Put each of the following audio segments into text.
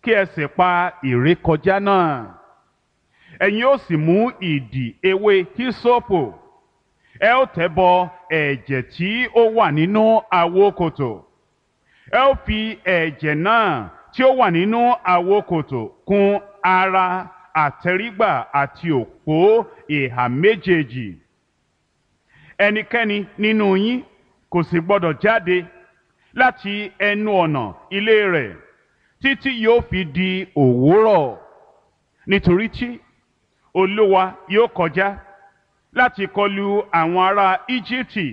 kí ẹ sì pa ìrékọjá náà ẹ̀yin ó sì mú ìdì ewé hísópù ẹ ó tẹ̀ bọ ẹ̀jẹ̀ tí ó wà nínú àwo kòtò ẹ ó fi ẹ̀jẹ̀ náà tí ó wà nínú àwo kòtò kùn ara àtẹrígbà àti òpó ìhà méjèèjì ẹnikẹ́ni nínú yín kò sì gbọdọ̀ jáde láti ẹnu ọ̀nà ilé rẹ̀ títí yóò fi di òwúrọ̀ nítorí tí olúwa yóò kọjá láti kọlu àwọn ará íjíbítì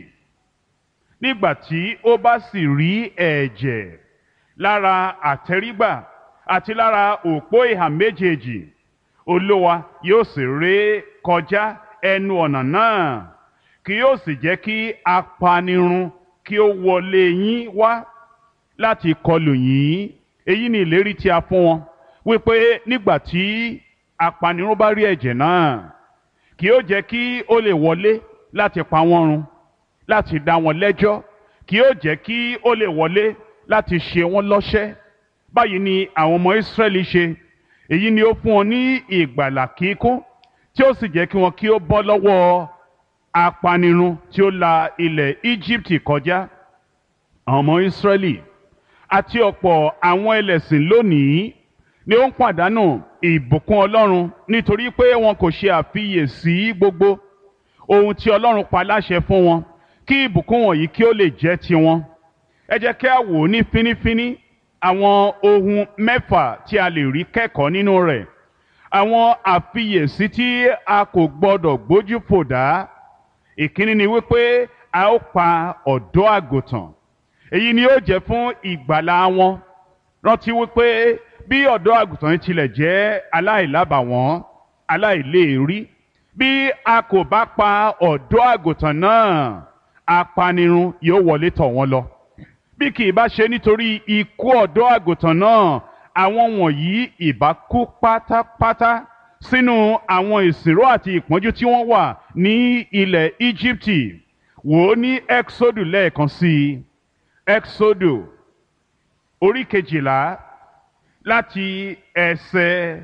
nígbà tí ó bá sì rí ẹ̀jẹ̀ lára àtẹrígbà àti lára òpó ìhà méjèèjì olúwa yóò sì ré kọjá ẹnu ọ̀nà náà kì yóò sì jẹ́ kí apanirun kí ó wọlé yín wá láti kọlù yín èyí ni ìlérí tí a fún wọn wípé nígbà tí apanirun bá rí ẹ̀jẹ̀ náà kì yóò jẹ́ kí ó lè wọlé láti pa wọ́n run láti dá wọn lẹ́jọ́ kì yóò jẹ́ kí ó lè wọlé láti ṣe wọ́n lọ́ṣẹ́ báyìí ni àwọn ọmọ Ísírẹ́lì ṣe èyí ni ó fún wọn ní ìgbàlà kíkún tí ó sì jẹ́ kí wọn kí ó bọ́ lọ́wọ́ apanirun tí ó la ilẹ̀ Íjíbítì kọjá àwọn ọmọ Ísírẹ́lì àti ọ̀pọ̀ àwọn ẹlẹ́sìn lónìí ni ó ń pàdánù ìbùkún Ọlọ́run nítorí pé wọn kò ṣe àfiyèsí gbogbo ohun tí Ọlọ́run pa láṣẹ fún wọn kí ìbùkún wọ̀nyí kí ó lè jẹ́ tiwọn ẹ jẹ́ kí a wò ó ní fínífíní àwọn ohun mẹ́fà tí a lè rí kẹ́kọ̀ọ́ nínú rẹ̀ àwọn àfiyèsí tí a kò gbọdọ̀ gbójú fò dá ìkíní ni wípé a ó pa ọ̀dọ́ àgùntàn èyí ni ó jẹ́ fún ìgbàlà wọn rántí wípé bí ọ̀dọ́ àgùntàn yìí tilẹ̀ jẹ́ aláìlábàwọ́n aláìléèrí bí a kò bá pa ọ̀dọ́ àgùntàn náà apanirun yóò wọlé tọ̀ wọ́n lọ bí kì í bá ṣe nítorí ikú ọ̀dọ́ àgùntàn náà àwọn wọ̀nyí ìbá kú pátápátá sínú àwọn ìsìnró àti ìpọ́njú tí wọ́n wà ní ilẹ̀ Íjíbítì wò ó ní Exodus lẹ́ẹ̀kan sí i Exodus orí kejìlá láti ẹsẹ̀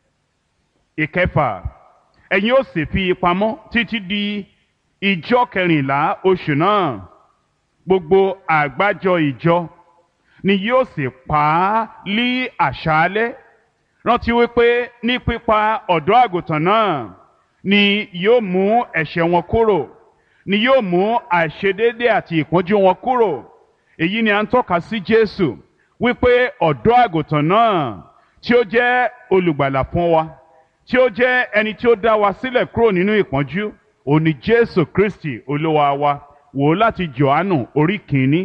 ìkẹfà ẹ̀yin ó sì fi pamọ́ títí di ìjọ kẹrìnlá oṣù náà gbogbo àgbájọ ìjọ ni yóò sì pa á lí àṣálẹ́ rántí wípé ní pípa ọ̀dọ́ àgùntàn náà ni yóò mú ẹ̀ṣẹ̀ wọn kúrò ni yóò mú àìṣedéédé àti ìpọ́njú wọn kúrò èyí ni à ń tọ́ka sí Jésù wípé ọ̀dọ́ àgùntàn náà tí ó jẹ́ olùgbàlà fún wa tí ó jẹ́ ẹni tí ó dá wa sílẹ̀ kúrò nínú ìpọ́njú òní Jésù Kristi olúwa wa wò ó láti Jòhánù orí kìíní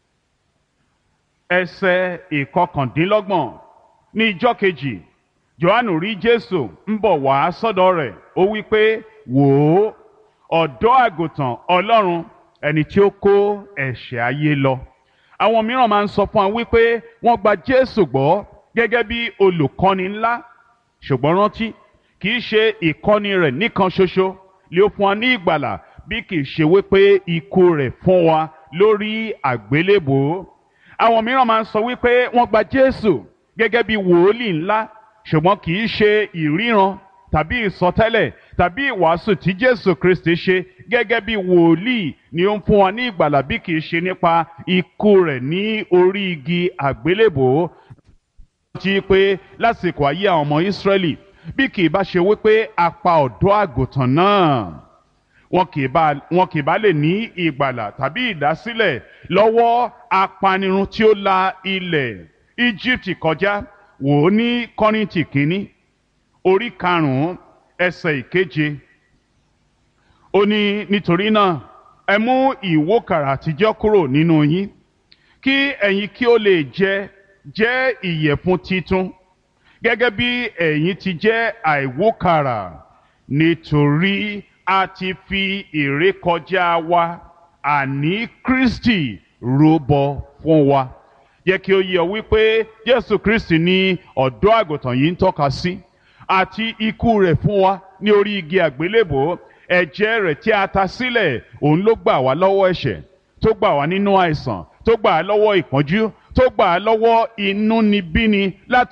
ẹsẹ̀ ìkọkàndínlọ́gbọ̀n ní ijọ́ kejì Jòhánù rí Jésù ń bọ̀ wá sọ́dọ̀ rẹ̀ ó wí pé wò ó ọ̀dọ́ àgùntàn Ọlọ́run ẹni tí ó kó ẹ̀ṣẹ̀ ayé lọ àwọn mìíràn máa ń sọ fún wa wípé wọ́n gba Jésù gbọ́ gẹ́gẹ́ bí olùkọ́ni ńlá ṣùgbọ́n rántí kì í ṣe ìkọ́ni rẹ̀ nìkan ṣoṣo lé ó fún wa ní ìgbàlà bí kì í ṣe wípé ikú rẹ̀ fún wa lórí àgbélébòó àwọn mìíràn máa ń sọ wípé wọ́n gba Jésù gẹ́gẹ́ bí wòólì ńlá ṣùgbọ́n kì í ṣe ìríran tàbí ìsọtẹ́lẹ̀ tàbí ìwàásù tí Jésù Kristi ṣe gẹ́gẹ́ bí wòlíì ni ó ń fún wa ní ìgbàlà bí kì í ṣe nípa ikú rẹ̀ ní orí igi àgbélébòó ti pé lásìkò ayé àwọn ọmọ Ísírẹ́lì bí kì í bá ṣe wípé a pa ọ̀dọ́ àgùntàn náà wọn kì í bá wọn kì í bá lè ní ìgbàlà tàbí ìdásílẹ̀ lọ́wọ́ apanirun tí ó la ilẹ̀ Íjíbítì kọjá wò ó ní Kọ́ríńtì kínní orí karùn-ún ẹsẹ̀ ìkeje ó ní nítorí náà ẹ mú ìwókàrà àtijọ́ kúrò nínú yín kí ẹ̀yin kí ó lè jẹ jẹ́ ìyẹ̀fun titun gẹ́gẹ́ bí ẹ̀yin ti jẹ́ àìwókàrà nítorí a ti fi ìrékọjá wa àní Kristi rúbọ fún wa yẹ kí ó yé ọ wípé Jésù Kristi ni ọ̀dọ́ àgùntàn yìí ń tọ́ka sí àti ikú rẹ̀ fún wa ní orí igi àgbélébò ẹ̀jẹ̀ rẹ̀ tí a ta sílẹ̀ òun ló gbà wá lọ́wọ́ ẹ̀ṣẹ̀ tó gbà wá nínú àìsàn tó gbà á lọ́wọ́ ìpọ́njú tó gbà á lọ́wọ́ inúnibíni láti.